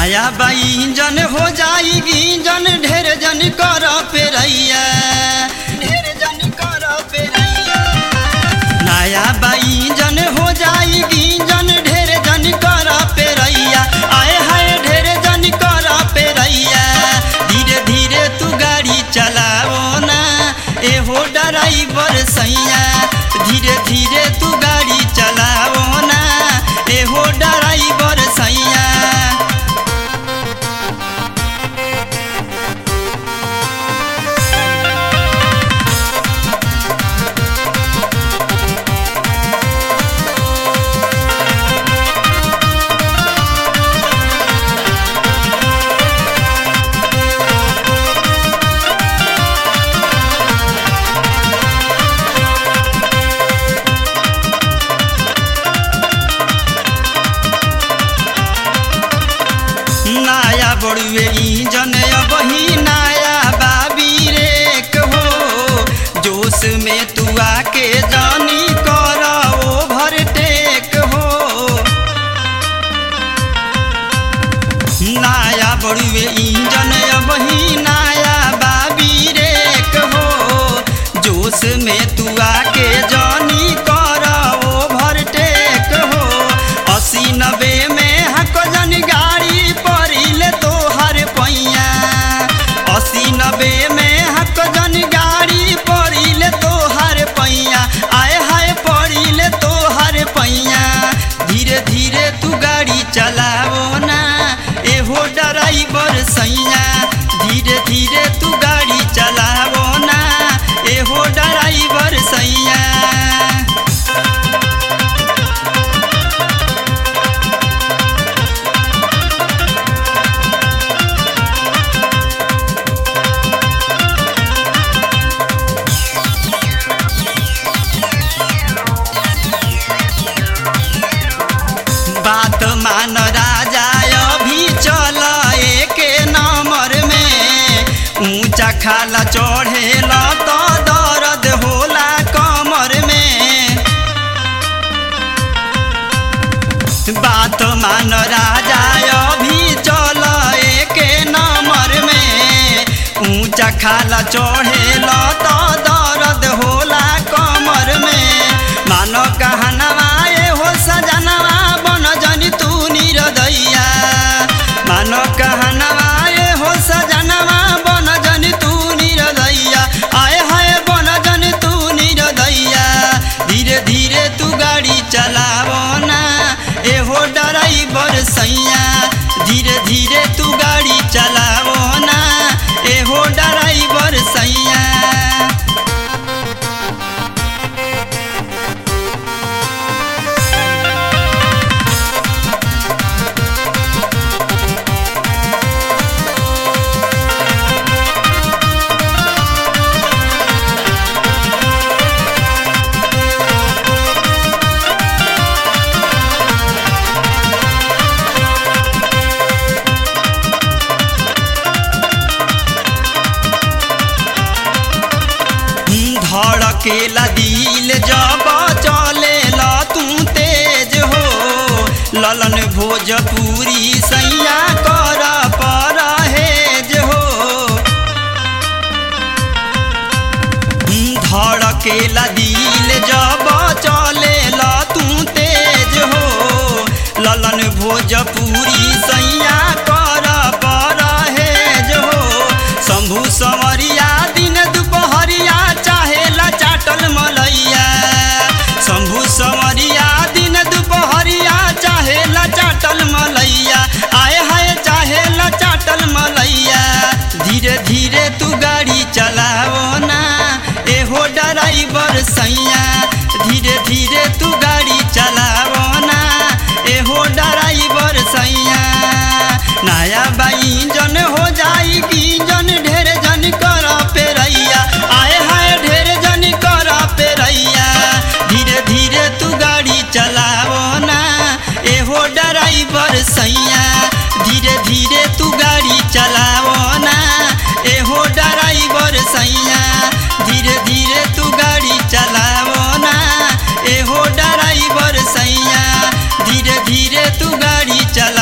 नया बाई जन हो जाएगी जन ढेर जन कर पेरैया ढेर जन कर पेरैया नया बाई जन हो जाएगी जन ढेर जन कर पेरैया आए हाय ढेर जन कर पेरैया धीरे धीरे तू गाड़ी चलाओ ना एहो ड्राइवर सैया धीरे धीरे तू गाड़ी चलाओ ना एहो ड्राइवर सैया नया बड़ुए इंजन बही नया बाबी रे हो जोश में तू आके जानी कर ओवरटेक हो नया बड़ुए इंजन बही नया बाबी रे हो जोश में तू आके जानी कर ओवरटेक हो अस्सी नब्बे में हक जन गाड़ी परिले तोहर पैया अस्सी नब्बे में हक जन गाड़ी परिले तोहर पैया आए हाय परिले तोहर पैया धीरे धीरे तू गाड़ी चलाओ ना एहो ड्राइवर सैया धीरे धीरे तू गाड़ी चलाओ ना एहो ड्राइवर सैया बात मान राजा अभी चल एक नंबर में ऊंचा खाला चढ़ेला तो दर्द होला कमर में बात मान राजा अभी चल एक नंबर में ऊंचा खाला चढ़ेला तो दर्द होला कमर में मानो कहनवा ए हो सजनवा बन जनी तू निरदैया मानो कहनवा ए हो सजनवा बन जनी तू निरदैया आए हाय बन जनी तू निरदैया धीरे धीरे तू गाड़ी चलावो ना एहो ड्राइवर सैया धीरे धीरे तू गाड़ी चलावो ना एहो ड्राइवर सैया धड़केला दिल जब चले ला तू तेज हो ललन भोजपुरी सैया कर परहेज हो धड़केला दिल जब चले ला तू तेज हो ललन भोजपुरी सैया कर परहेज हो शंभु संवरिया दिन दुपहरिया चाहेला चाटल मलैया शंभु संवरिया दिन दुपहरिया चाहेला चाटल मलैया आए हाय चाहेला चाटल मलैया धीरे धीरे तू गाड़ी चलाओ ना एहो ड्राइवर सैया धीरे धीरे तू गाड़ी चलाओ ना एहो ड्राइवर सैया नया बाई जन हो जाएगी जन ढेर जन कर पेरैया आए हाय ढेर जन कर पेरैया धीरे धीरे तू गाड़ी चलाओ ना एहो ड्राइवर सैया धीरे धीरे तू गाड़ी चलाओ ना एहो ड्राइवर सैया धीरे धीरे तू गाड़ी चलाओ ना एहो ड्राइवर सैया धीरे धीरे तू गाड़ी चला